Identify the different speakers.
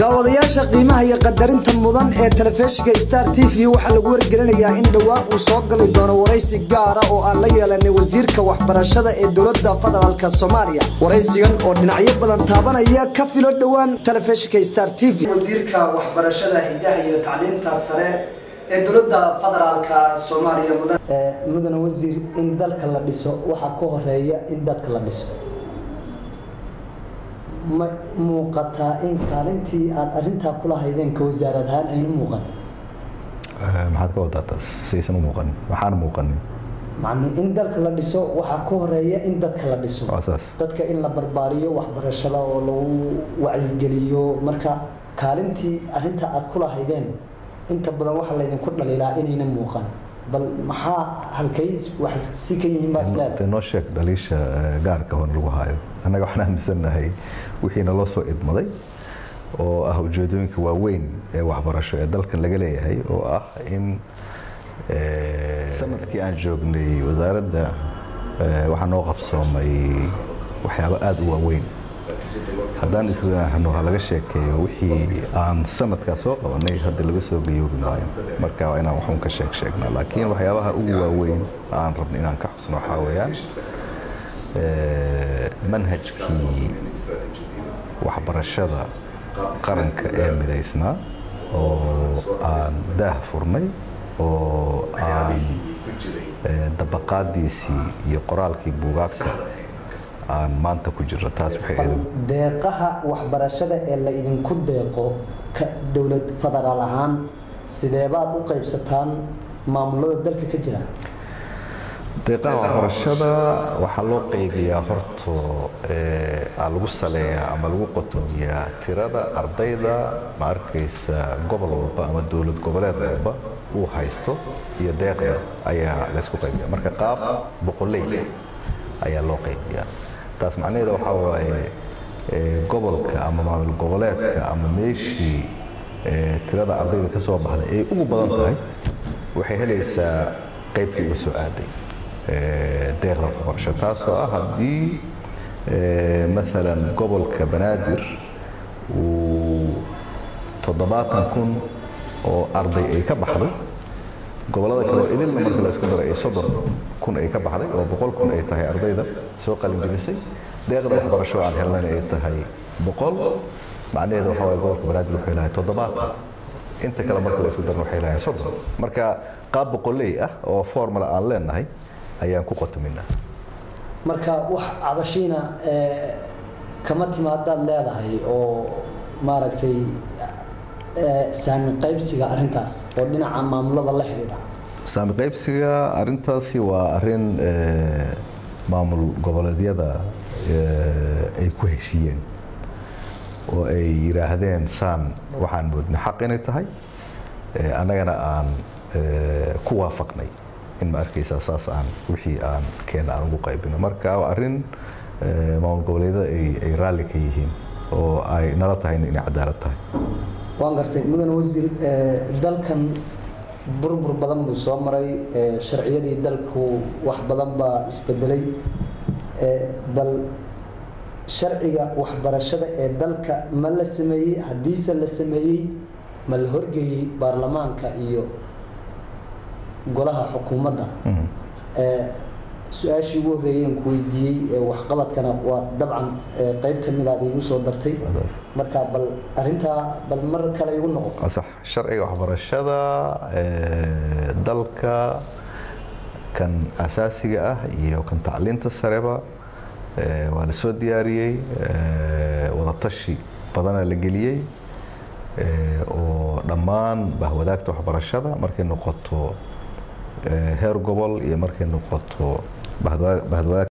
Speaker 1: daawadayaasha qiimaha iyo qadarinta mudan ee telefishinka star t v waxaa lagu wargelinayaa in dhowaan uu soo gali doono waraysi gaara oo aan la yeelanay wasiirka waxbarashada ee dowlada federaalk soomaaliya waraysigan oo dhinacyo badan taabanaya ka filo dhowaan telefishinka star t v wasiirka waxbarashada hidaha iyo tacliinta sare ee dowlada federaalk soomaaliya mudan mudane wasiir in dalka la dhiso waxaa ka horeeya in dadka la dhiso ma muuqataa in kaalintii aada arintaa kula haydeen ka wasaarad ahaan ayna muuqan
Speaker 2: maxaad ka wadaa taas saysan u muuqanin waxaana muuqanin
Speaker 1: macni in dalka la dhiso waxaa ka horeeya in dadka la dhiso
Speaker 2: waa saas
Speaker 1: dadka in la barbaariyo waxbarashada oo lagu wacyigeliyo marka kaalintii arintaa aada kula haydeen inta badan waxaa laydinku dhaliilaa inayna muuqan bal maxaa halkay wax si ka yihiin baa isleedahay
Speaker 2: dee noo sheeg dhaliisha gaarka hoon lagu haayo annaga waxaan aaminsannahay wixiina loo soo idmaday oo ah ujeedooyinka waaweyn ee waxbarasho ee dalkan laga leeyahay oo ah in sanadkii aan joognay wasaaradda waxaa noo qabsoomay waxyaabo aada u waaweyn haddaan islenaahno ha laga sheekeeyo wixii aan sanadkaa soo qabanay hadda laga soo gayoobi maayo marka waa inaan waxuun ka sheeg sheegnaa laakiin waxyaabaha ugu waaweyn aan rabno inaan ka xusno waxaa weeyaan manhajkii waxbarashada qaranka ee midaysnaa oo aan daah furnay oo aan dabaqaadiisii iyo qoraalkii buugaagta aan maanta ku jirno taas waxay adag
Speaker 1: deeqaha waxbarashada ee la idinku deeqo ka dowlad federaal ahaan sideebaad u qaybsataan maamulada dalka ka jira
Speaker 2: deeqaha waxbarashada waxaa loo qaybiyaa horto aa lagu saleeyaa ama lagu qotomiyaa tirada ardayda ma arkaysa gobol walba ama dowlad goboleed walba uu haysto iyo deeqda ayaa laysku qaybiya marka qaab boqoley ayaa loo qaybiyaa taas macnaheeda waxaa waaye gobolka ama maamul goboleedka ama meeshii tirada ardayda ka soo baxday ay ugu badan tahay waxay helaysaa qaybtii uga soo aaday deeqda waxbarasho taasoo ah haddii maalan gobolka banaadir uu toddobaatan kun oo arday ay ka baxday gobolada kale oo idilna marka la isku daray ay soddon kun ay ka baxday oo boqol kun ay tahay ardayda soo qalinjebisay deeqda waxbarasho aan helnana ay tahay boqol macnaheeda waxaa waye gobolka banaadir wuxuu helahay toddobaatan inta kale marka la isku darna waxay helahay soddon marka qaab boqoley ah oo formula aan leenahay ayaan ku qotominaa
Speaker 1: marka wax cabashiina kama timaadaad leedahay oo maaragtay saami qaybsiga arintaas oo dhinaca maamulada la xidhiidha
Speaker 2: saami qaybsiga arintaasi waa arin maamul goboleedyada ay ku heshiiyeen oo ay yidhaahdeen saan waxaan moodnay xaq inay tahay annagana aan ku waafaqnay in ma arkaysaa saas aan wixii aan keena aan ugu qaybino marka waa arrin maamul goboleedyada ay raalli ka yihiin oo ay nala tahay inay cadaalad tahay
Speaker 1: waan gartay mudane wasiir dalkan burbur badan buu soo maray sharciyadii dalku wax badan baa isbedelay bal sharciga waxbarashada ee dalka ma la sameeyey haddiise la sameeyey ma la horgeeyey baarlamaanka iyo golaha xukuumadda su-aashii ugu horreeyeen ku weydiiyey waxqabadkana waa dabcan qeyb ka mid aad iigu soo dartay marka bal arintaa bal mar kale igu noqo
Speaker 2: sax sharciga waxbarashada dalka kan asaasiga ah iyo kan tacliinta sareba waa la soo diyaariyey wadatashi badanaa la geliyey oo dhammaan bahwadaagta waxbarashada markay noqoto heer gobol iyo markay noqoto bahwadaag